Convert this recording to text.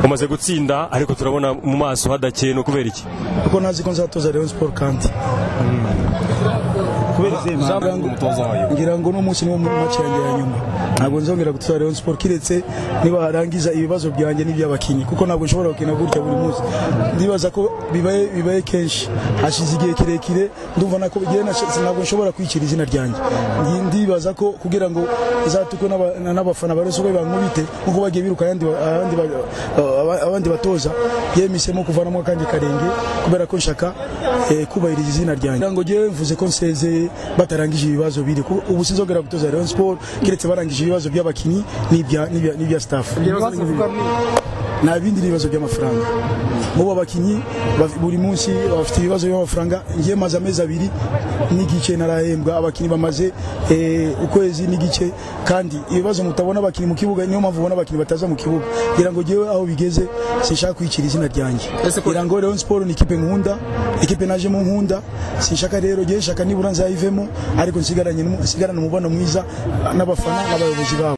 mumaze gutsinda ariko turabona mu maso hadakeye ni ukubera iki kuko ntazi ko nzatoza rayon sport kandi kubera izihe mpamvu umutoza wayo ngira ngo n'umunsi niwo muri match yanjye ya nyuma ntabwo nzongera gutoza Rayon Sport kiretse niba harangiza ibibazo byanjye n'iby'abakinnyi kuko ntabwo nshobora gukina gutya buri munsi ndibaza ko bibaye bibaye kenshi hashize igihe kirekire ndumva nako igihe nashize ntabwo nshobora kwicira izina ryanjye Ndi- ndibaza ko kugira ngo zatukwe n'aba- n'abafana ba Rayon Sport bankubite nkuko bagiye biruka ayandi ba- abandi ba- aba- abandi batoza yemisemo kuvanamo akanjye karenge kubera ko nshaka eh, kubahiriza izina ryanjye Ngira ngo ngewe mvuze ko nsezeye batarangije ibibazo biri Kuko ubu sinzongera gutoza Rayon Sport keretse barangije ibibazo by'abakinnyi n'ibya- n'ibya- n'ibya staff nta bindi ni ibibazo by'amafaranga mubo abakinnyi ba- buri munsi bafite ibibazo by'amafaranga ngiye maze amezi abiri n'igice narahembwa abakinnyi bamaze eh, ukwezi n'igice kandi ibibazo mutabona abakinnyi mu kibuga niyo mpamvu ubona abakinnyi bataza mu kibuga ngira ngo ngewe aho bigeze sinshaka kwicira izina ryanjye Ese ko- ngira ngo Rayon Sport ni ikipe nkunda ikipe najemo nkunda sinshaka rero ngewe shaka nibura nzayivemo ariko nsigaranye n'umu- nsigarane umubano mwiza n'abafana n'abayobozi babo